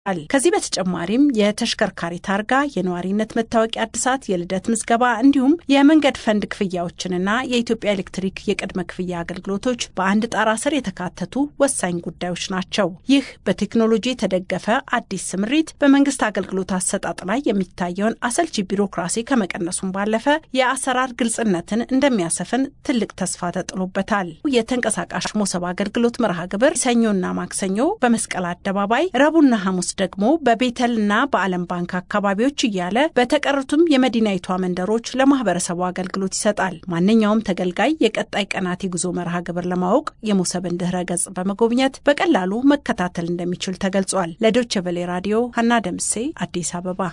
ከዚህ በተጨማሪም የተሽከርካሪ ታርጋ፣ የነዋሪነት መታወቂያ እድሳት፣ የልደት ምዝገባ እንዲሁም የመንገድ ፈንድ ክፍያዎችንና የኢትዮጵያ ኤሌክትሪክ የቅድመ ክፍያ አገልግሎቶች በአንድ ጣራ ስር የተካተቱ ወሳኝ ጉዳዮች ናቸው። ይህ በቴክኖሎጂ የተደገፈ አዲስ ስምሪት በመንግስት አገልግሎት አሰጣጥ ላይ የሚታየውን አሰልቺ ቢሮክራሲ ከመቀነሱም ባለፈ የአሰራር ግልጽነትን እንደሚያሰፍን ትልቅ ተስፋ ተጥሎበታል። የተንቀሳቃሽ ሞሰብ አገልግሎት መርሃ ግብር ሰኞና ማክሰኞ በመስቀል አደባባይ፣ ረቡዕና ሐሙስ ደግሞ በቤተልና በዓለም ባንክ አካባቢዎች እያለ በተቀሩትም የመዲናይቷ መንደሮች ለማህበረሰቡ አገልግሎት ይሰጣል። ማንኛውም ተገልጋይ የቀጣይ ቀናት የጉዞ መርሃ ግብር ለማወቅ የሞሰብን ድህረ ገጽ በመጎብኘት በቀላሉ መከታተል እንደሚችል ተገልጿል። ለዶይቼ ቬለ ራዲዮ ሀና ደምሴ አዲስ አበባ።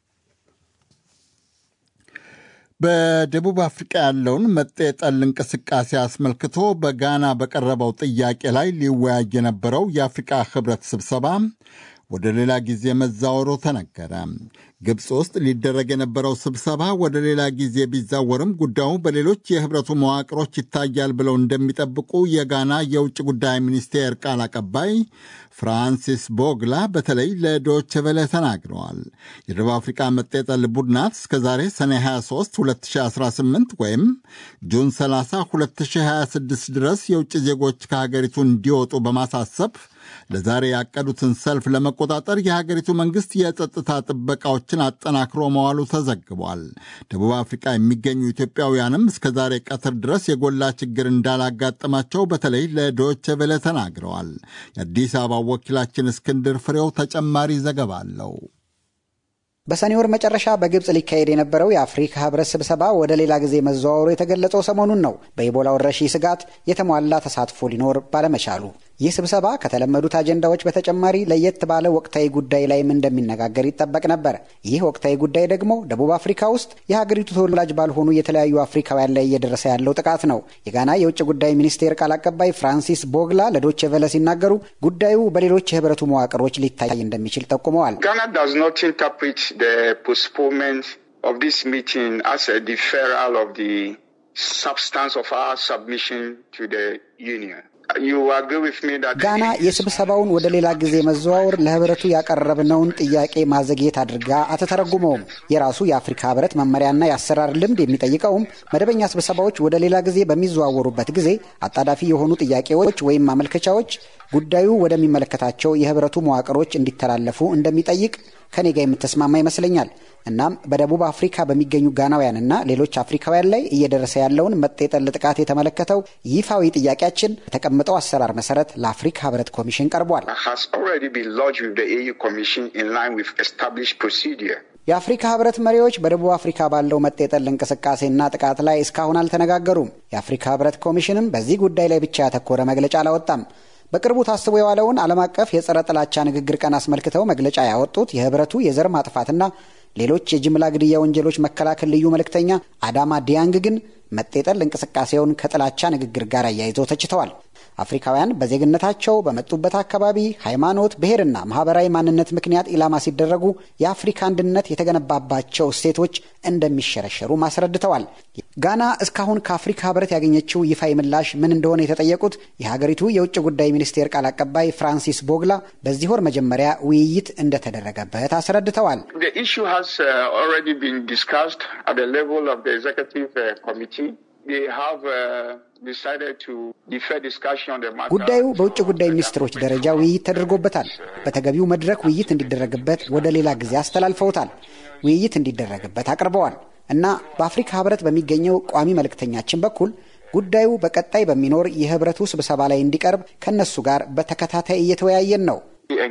በደቡብ አፍሪቃ ያለውን መጤ ጠል እንቅስቃሴ አስመልክቶ በጋና በቀረበው ጥያቄ ላይ ሊወያይ የነበረው የአፍሪቃ ህብረት ስብሰባ ወደ ሌላ ጊዜ መዛወሩ ተነገረ። ግብፅ ውስጥ ሊደረግ የነበረው ስብሰባ ወደ ሌላ ጊዜ ቢዛወርም ጉዳዩ በሌሎች የህብረቱ መዋቅሮች ይታያል ብለው እንደሚጠብቁ የጋና የውጭ ጉዳይ ሚኒስቴር ቃል አቀባይ ፍራንሲስ ቦግላ በተለይ ለዶይቼ ቬለ ተናግረዋል። የደቡብ አፍሪካ መጤጠል ቡድናት እስከዛሬ ሰኔ 23 2018 ወይም ጁን 30 2026 ድረስ የውጭ ዜጎች ከሀገሪቱ እንዲወጡ በማሳሰብ ለዛሬ ያቀዱትን ሰልፍ ለመቆጣጠር የሀገሪቱ መንግስት የጸጥታ ጥበቃዎችን አጠናክሮ መዋሉ ተዘግቧል። ደቡብ አፍሪካ የሚገኙ ኢትዮጵያውያንም እስከ ዛሬ ቀትር ድረስ የጎላ ችግር እንዳላጋጠማቸው በተለይ ለዶይቼ ቬለ ተናግረዋል። የአዲስ አበባ ወኪላችን እስክንድር ፍሬው ተጨማሪ ዘገባ አለው። በሰኔ ወር መጨረሻ በግብፅ ሊካሄድ የነበረው የአፍሪካ ህብረት ስብሰባ ወደ ሌላ ጊዜ መዘዋወሩ የተገለጸው ሰሞኑን ነው። በኢቦላ ወረርሽኝ ስጋት የተሟላ ተሳትፎ ሊኖር ባለመቻሉ ይህ ስብሰባ ከተለመዱት አጀንዳዎች በተጨማሪ ለየት ባለ ወቅታዊ ጉዳይ ላይም እንደሚነጋገር ይጠበቅ ነበር። ይህ ወቅታዊ ጉዳይ ደግሞ ደቡብ አፍሪካ ውስጥ የሀገሪቱ ተወላጅ ባልሆኑ የተለያዩ አፍሪካውያን ላይ እየደረሰ ያለው ጥቃት ነው። የጋና የውጭ ጉዳይ ሚኒስቴር ቃል አቀባይ ፍራንሲስ ቦግላ ለዶቼ ቬለ ሲናገሩ ጉዳዩ በሌሎች የህብረቱ መዋቅሮች ሊታይ እንደሚችል ጠቁመዋል። ጋና የስብሰባውን ወደ ሌላ ጊዜ መዘዋወር ለህብረቱ ያቀረብነውን ጥያቄ ማዘግየት አድርጋ አትተረጉመውም። የራሱ የአፍሪካ ህብረት መመሪያና የአሰራር ልምድ የሚጠይቀውም መደበኛ ስብሰባዎች ወደ ሌላ ጊዜ በሚዘዋወሩበት ጊዜ አጣዳፊ የሆኑ ጥያቄዎች ወይም ማመልከቻዎች ጉዳዩ ወደሚመለከታቸው የህብረቱ መዋቅሮች እንዲተላለፉ እንደሚጠይቅ ከኔ ጋር የምትስማማ ይመስለኛል። እናም በደቡብ አፍሪካ በሚገኙ ጋናውያንና ሌሎች አፍሪካውያን ላይ እየደረሰ ያለውን መጤጠል ጥቃት የተመለከተው ይፋዊ ጥያቄያችን የተቀመጠው አሰራር መሰረት ለአፍሪካ ህብረት ኮሚሽን ቀርቧል። የአፍሪካ ህብረት መሪዎች በደቡብ አፍሪካ ባለው መጤጠል እንቅስቃሴና ጥቃት ላይ እስካሁን አልተነጋገሩም። የአፍሪካ ህብረት ኮሚሽንም በዚህ ጉዳይ ላይ ብቻ ያተኮረ መግለጫ አላወጣም። በቅርቡ ታስቦ የዋለውን ዓለም አቀፍ የጸረ ጥላቻ ንግግር ቀን አስመልክተው መግለጫ ያወጡት የህብረቱ የዘር ማጥፋትና ሌሎች የጅምላ ግድያ ወንጀሎች መከላከል ልዩ መልእክተኛ አዳማ ዲያንግ ግን መጤጠል እንቅስቃሴውን ከጥላቻ ንግግር ጋር አያይዘው ተችተዋል። አፍሪካውያን በዜግነታቸው በመጡበት አካባቢ፣ ሃይማኖት፣ ብሔርና ማህበራዊ ማንነት ምክንያት ኢላማ ሲደረጉ የአፍሪካ አንድነት የተገነባባቸው እሴቶች እንደሚሸረሸሩ አስረድተዋል። ጋና እስካሁን ከአፍሪካ ህብረት ያገኘችው ይፋዊ ምላሽ ምን እንደሆነ የተጠየቁት የሀገሪቱ የውጭ ጉዳይ ሚኒስቴር ቃል አቀባይ ፍራንሲስ ቦግላ በዚህ ወር መጀመሪያ ውይይት እንደተደረገበት አስረድተዋል። ጉዳዩ በውጭ ጉዳይ ሚኒስትሮች ደረጃ ውይይት ተደርጎበታል። በተገቢው መድረክ ውይይት እንዲደረግበት ወደ ሌላ ጊዜ አስተላልፈውታል። ውይይት እንዲደረግበት አቅርበዋል እና በአፍሪካ ህብረት በሚገኘው ቋሚ መልእክተኛችን በኩል ጉዳዩ በቀጣይ በሚኖር የህብረቱ ስብሰባ ላይ እንዲቀርብ ከእነሱ ጋር በተከታታይ እየተወያየን ነው።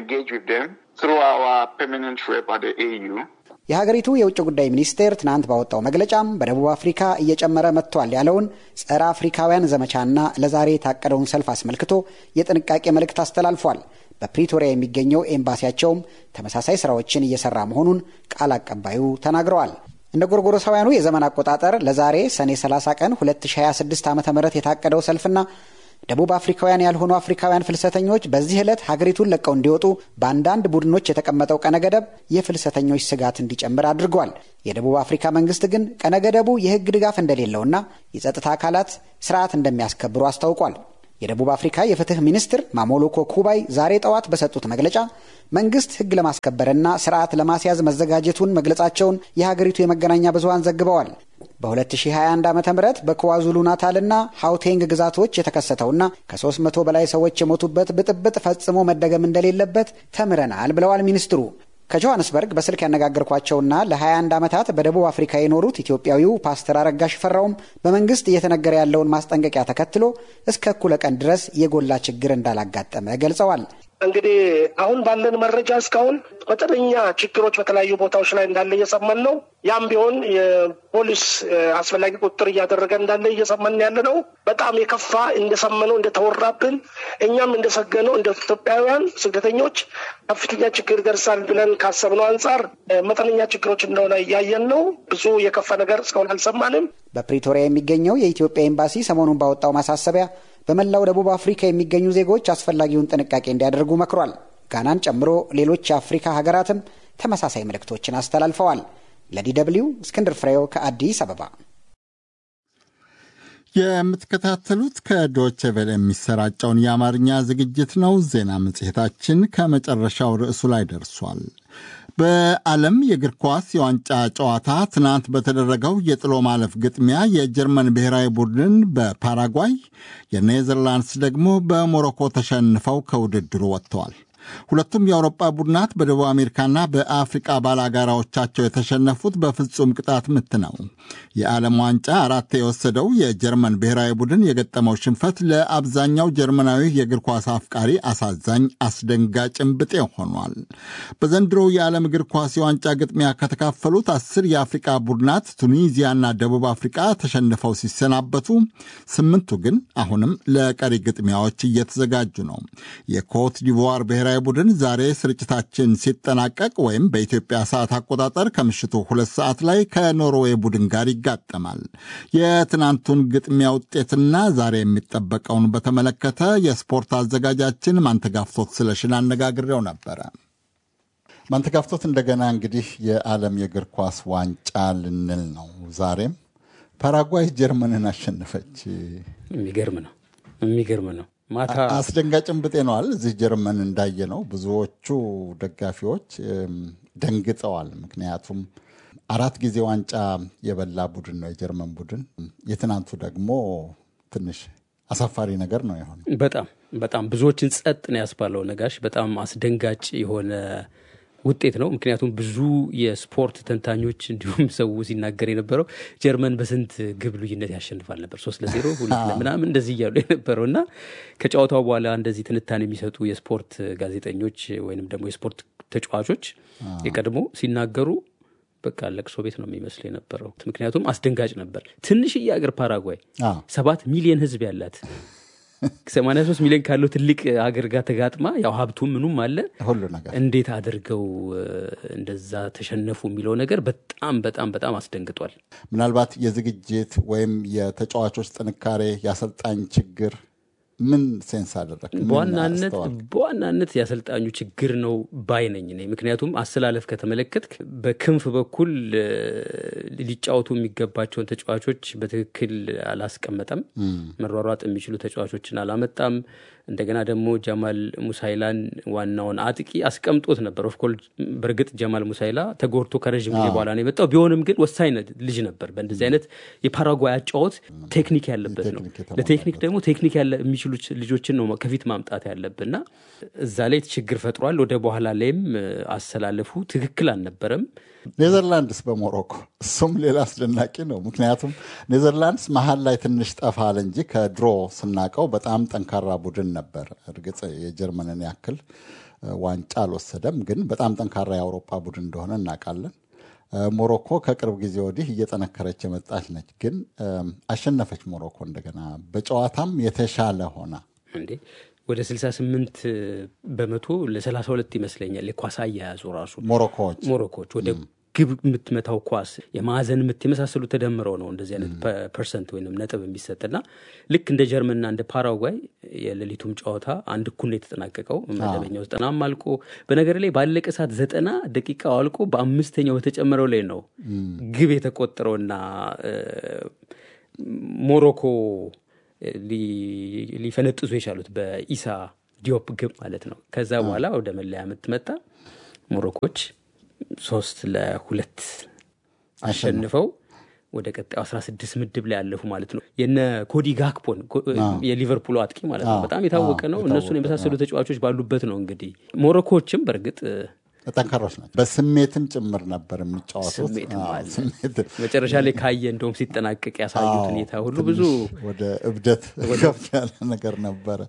የሀገሪቱ የውጭ ጉዳይ ሚኒስቴር ትናንት ባወጣው መግለጫም በደቡብ አፍሪካ እየጨመረ መጥቷል ያለውን ጸረ አፍሪካውያን ዘመቻና ለዛሬ የታቀደውን ሰልፍ አስመልክቶ የጥንቃቄ መልእክት አስተላልፏል። በፕሪቶሪያ የሚገኘው ኤምባሲያቸውም ተመሳሳይ ስራዎችን እየሰራ መሆኑን ቃል አቀባዩ ተናግረዋል። እንደ ጎርጎሮሳውያኑ የዘመን አቆጣጠር ለዛሬ ሰኔ 30 ቀን 2026 ዓ ም የታቀደው ሰልፍና ደቡብ አፍሪካውያን ያልሆኑ አፍሪካውያን ፍልሰተኞች በዚህ ዕለት ሀገሪቱን ለቀው እንዲወጡ በአንዳንድ ቡድኖች የተቀመጠው ቀነ ገደብ የፍልሰተኞች ስጋት እንዲጨምር አድርጓል። የደቡብ አፍሪካ መንግስት ግን ቀነ ገደቡ የሕግ ድጋፍ እንደሌለውና የጸጥታ አካላት ስርዓት እንደሚያስከብሩ አስታውቋል። የደቡብ አፍሪካ የፍትህ ሚኒስትር ማሞሎኮ ኩባይ ዛሬ ጠዋት በሰጡት መግለጫ መንግስት ሕግ ለማስከበርና ስርዓት ለማስያዝ መዘጋጀቱን መግለጻቸውን የሀገሪቱ የመገናኛ ብዙኃን ዘግበዋል። በ2021 ዓ ም በክዋዙሉ ናታልና ሀውቴንግ ግዛቶች የተከሰተውና ከ300 በላይ ሰዎች የሞቱበት ብጥብጥ ፈጽሞ መደገም እንደሌለበት ተምረናል ብለዋል ሚኒስትሩ። ከጆሃንስበርግ በስልክ ያነጋገርኳቸውና ለ21 ዓመታት በደቡብ አፍሪካ የኖሩት ኢትዮጵያዊው ፓስተር አረጋ ሽፈራውም በመንግስት እየተነገረ ያለውን ማስጠንቀቂያ ተከትሎ እስከ እኩለ ቀን ድረስ የጎላ ችግር እንዳላጋጠመ ገልጸዋል። እንግዲህ አሁን ባለን መረጃ እስካሁን መጠነኛ ችግሮች በተለያዩ ቦታዎች ላይ እንዳለ እየሰማን ነው። ያም ቢሆን የፖሊስ አስፈላጊ ቁጥጥር እያደረገ እንዳለ እየሰማን ያለ ነው። በጣም የከፋ እንደሰመነው እንደተወራብን እኛም እንደሰገነው እንደ ኢትዮጵያውያን ስደተኞች ከፍተኛ ችግር ይደርሳል ብለን ካሰብነው አንጻር መጠነኛ ችግሮች እንደሆነ እያየን ነው። ብዙ የከፋ ነገር እስካሁን አልሰማንም። በፕሪቶሪያ የሚገኘው የኢትዮጵያ ኤምባሲ ሰሞኑን ባወጣው ማሳሰቢያ በመላው ደቡብ አፍሪካ የሚገኙ ዜጎች አስፈላጊውን ጥንቃቄ እንዲያደርጉ መክሯል። ጋናን ጨምሮ ሌሎች የአፍሪካ ሀገራትም ተመሳሳይ መልእክቶችን አስተላልፈዋል። ለዲ ደብልዩ እስክንድር ፍሬው ከአዲስ አበባ። የምትከታተሉት ከዶቼ ቬለ የሚሰራጨውን የአማርኛ ዝግጅት ነው። ዜና መጽሔታችን ከመጨረሻው ርዕሱ ላይ ደርሷል። በዓለም የእግር ኳስ የዋንጫ ጨዋታ ትናንት በተደረገው የጥሎ ማለፍ ግጥሚያ የጀርመን ብሔራዊ ቡድን በፓራጓይ የኔዘርላንድስ ደግሞ በሞሮኮ ተሸንፈው ከውድድሩ ወጥተዋል። ሁለቱም የአውሮጳ ቡድናት በደቡብ አሜሪካና በአፍሪቃ ባላጋራዎቻቸው የተሸነፉት በፍጹም ቅጣት ምት ነው። የዓለም ዋንጫ አራት የወሰደው የጀርመን ብሔራዊ ቡድን የገጠመው ሽንፈት ለአብዛኛው ጀርመናዊ የእግር ኳስ አፍቃሪ አሳዛኝ፣ አስደንጋጭም ብጤ ሆኗል። በዘንድሮው የዓለም እግር ኳስ የዋንጫ ግጥሚያ ከተካፈሉት አስር የአፍሪቃ ቡድናት ቱኒዚያና ደቡብ አፍሪቃ ተሸንፈው ሲሰናበቱ፣ ስምንቱ ግን አሁንም ለቀሪ ግጥሚያዎች እየተዘጋጁ ነው። የኮት ዲቮር ብሔራዊ ቡድን ዛሬ ስርጭታችን ሲጠናቀቅ ወይም በኢትዮጵያ ሰዓት አቆጣጠር ከምሽቱ ሁለት ሰዓት ላይ ከኖርዌይ ቡድን ጋር ይጋጠማል። የትናንቱን ግጥሚያ ውጤትና ዛሬ የሚጠበቀውን በተመለከተ የስፖርት አዘጋጃችን ማንተጋፍቶት ስለሽን አነጋግሬው ነበረ። ማንተጋፍቶት፣ እንደገና እንግዲህ የዓለም የእግር ኳስ ዋንጫ ልንል ነው። ዛሬም ፓራጓይ ጀርመንን አሸነፈች። የሚገርም ነው፣ የሚገርም ነው። ማታ አስደንጋጭም ብጤ ነዋል። እዚህ ጀርመን እንዳየ ነው ብዙዎቹ ደጋፊዎች ደንግጠዋል። ምክንያቱም አራት ጊዜ ዋንጫ የበላ ቡድን ነው የጀርመን ቡድን። የትናንቱ ደግሞ ትንሽ አሳፋሪ ነገር ነው የሆነ በጣም በጣም ብዙዎችን ጸጥ ነው ያስባለው ነጋሽ። በጣም አስደንጋጭ የሆነ ውጤት ነው። ምክንያቱም ብዙ የስፖርት ተንታኞች እንዲሁም ሰው ሲናገር የነበረው ጀርመን በስንት ግብ ልዩነት ያሸንፋል ነበር፣ ሶስት ለዜሮ ሁለት ለምናምን እንደዚህ እያሉ የነበረው እና ከጨዋታው በኋላ እንደዚህ ትንታኔ የሚሰጡ የስፖርት ጋዜጠኞች ወይንም ደግሞ የስፖርት ተጫዋቾች የቀድሞ ሲናገሩ በቃ ለቅሶ ቤት ነው የሚመስል የነበረው። ምክንያቱም አስደንጋጭ ነበር። ትንሽዬ አገር ፓራጓይ ሰባት ሚሊዮን ሕዝብ ያላት 83 ሚሊዮን ካለው ትልቅ ሀገር ጋር ተጋጥማ ያው ሀብቱም ምኑም አለ ሁሉ ነገር እንዴት አድርገው እንደዛ ተሸነፉ የሚለው ነገር በጣም በጣም በጣም አስደንግጧል። ምናልባት የዝግጅት ወይም የተጫዋቾች ጥንካሬ፣ የአሰልጣኝ ችግር ምን ሴንስ አደረግ? በዋናነት በዋናነት የአሰልጣኙ ችግር ነው ባይ ነኝ እኔ። ምክንያቱም አሰላለፍ ከተመለከትክ በክንፍ በኩል ሊጫወቱ የሚገባቸውን ተጫዋቾች በትክክል አላስቀመጠም። መሯሯጥ የሚችሉ ተጫዋቾችን አላመጣም። እንደገና ደግሞ ጀማል ሙሳይላን ዋናውን አጥቂ አስቀምጦት ነበር። ኦፍኮርስ በእርግጥ ጀማል ሙሳይላ ተጎድቶ ከረዥም ጊዜ በኋላ ነው የመጣው። ቢሆንም ግን ወሳኝ ልጅ ነበር። በእንደዚህ አይነት የፓራጓይ አጫወት ቴክኒክ ያለበት ነው። ለቴክኒክ ደግሞ ቴክኒክ የሚችሉ ልጆችን ነው ከፊት ማምጣት ያለብንና እዛ ላይ ችግር ፈጥሯል። ወደ በኋላ ላይም አሰላለፉ ትክክል አልነበረም። ኔዘርላንድስ በሞሮኮ እሱም ሌላ አስደናቂ ነው። ምክንያቱም ኔዘርላንድስ መሀል ላይ ትንሽ ጠፋል እንጂ ከድሮ ስናቀው በጣም ጠንካራ ቡድን ነበር። እርግጥ የጀርመንን ያክል ዋንጫ አልወሰደም፣ ግን በጣም ጠንካራ የአውሮፓ ቡድን እንደሆነ እናውቃለን። ሞሮኮ ከቅርብ ጊዜ ወዲህ እየጠነከረች የመጣች ነች። ግን አሸነፈች ሞሮኮ እንደገና በጨዋታም የተሻለ ሆና እንዴ ወደ 68 በመቶ ለ32 ይመስለኛል የኳስ አያያዙ ራሱ ሞሮኮዎች ሞሮኮዎች ወደ ግብ የምትመታው ኳስ የማዕዘን ምት የመሳሰሉ ተደምረው ነው እንደዚህ አይነት ፐርሰንት ወይም ነጥብ የሚሰጥና ልክ እንደ ጀርመንና እንደ ፓራጓይ የሌሊቱም ጨዋታ አንድ እኩል ነው የተጠናቀቀው። መደበኛው ዘጠናም አልቆ በነገር ላይ ባለቀ ሰዓት ዘጠና ደቂቃው አልቆ በአምስተኛው በተጨመረው ላይ ነው ግብ የተቆጠረውና ሞሮኮ ሊፈነጥዙ የቻሉት በኢሳ ዲዮፕ ግብ ማለት ነው። ከዛ በኋላ ወደ መለያ ምት መጣ። ሞሮኮች ሶስት ለሁለት አሸንፈው ወደ ቀጣዩ 16 ምድብ ላይ ያለፉ ማለት ነው። የነ ኮዲ ጋክፖን የሊቨርፑል አጥቂ ማለት ነው በጣም የታወቀ ነው። እነሱን የመሳሰሉ ተጫዋቾች ባሉበት ነው እንግዲህ ሞሮኮዎችም በእርግጥ ጠንካሮች ናቸው። በስሜትም ጭምር ነበር የሚጫወቱት። መጨረሻ ላይ ካየ እንደውም ሲጠናቀቅ ያሳዩት ሁኔታ ሁሉ ብዙ ወደ እብደት ከፍ ያለ ነገር ነበረ።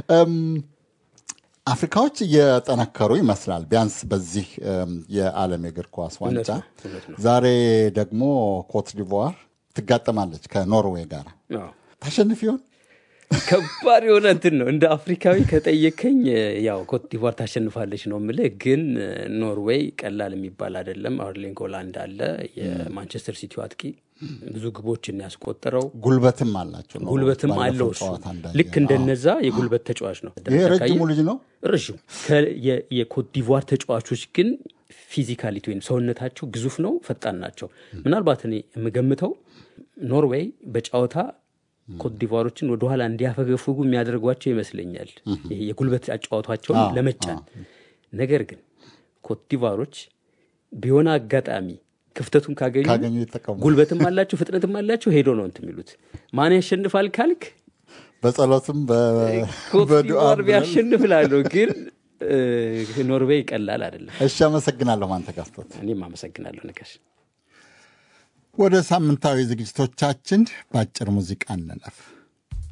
አፍሪካዎች እየጠነከሩ ይመስላል። ቢያንስ በዚህ የዓለም የእግር ኳስ ዋንጫ ዛሬ ደግሞ ኮት ዲቮር ትጋጠማለች ከኖርዌይ ጋር። ታሸንፍ ይሆን? ከባድ የሆነ እንትን ነው። እንደ አፍሪካዊ ከጠየከኝ ያው ኮት ዲቮር ታሸንፋለች ነው የምልህ። ግን ኖርዌይ ቀላል የሚባል አይደለም። አርሊንግ ሃላንድ አለ፣ የማንቸስተር ሲቲው አጥቂ ብዙ ግቦችን ያስቆጠረው ጉልበትም አላቸው። ጉልበትም አለው እሱ ልክ እንደነዛ የጉልበት ተጫዋች ነው። ይሄ ረጅሙ ልጅ ነው ረዥም። የኮትዲቯር ተጫዋቾች ግን ፊዚካሊቲ ወይም ሰውነታቸው ግዙፍ ነው፣ ፈጣን ናቸው። ምናልባት እኔ የምገምተው ኖርዌይ በጨዋታ ኮትዲቯሮችን ወደኋላ እንዲያፈገፍጉ የሚያደርጓቸው ይመስለኛል፣ ይሄ የጉልበት አጫዋቷቸውን ለመጫን። ነገር ግን ኮትዲቯሮች ቢሆነ አጋጣሚ ክፍተቱን ካገኙ ጉልበትም አላቸው ፍጥነትም አላቸው። ሄዶ ነው እንትን የሚሉት። ማን ያሸንፋል ካልክ በጸሎትም ኮትዲቯር ቢያሸንፍ እላለሁ፣ ግን ኖርዌይ ቀላል አይደለም። እሺ፣ አመሰግናለሁ። ማን ተጋፍቶት። እኔም አመሰግናለሁ ነጋሽ። ወደ ሳምንታዊ ዝግጅቶቻችን በአጭር ሙዚቃ እንለፍ።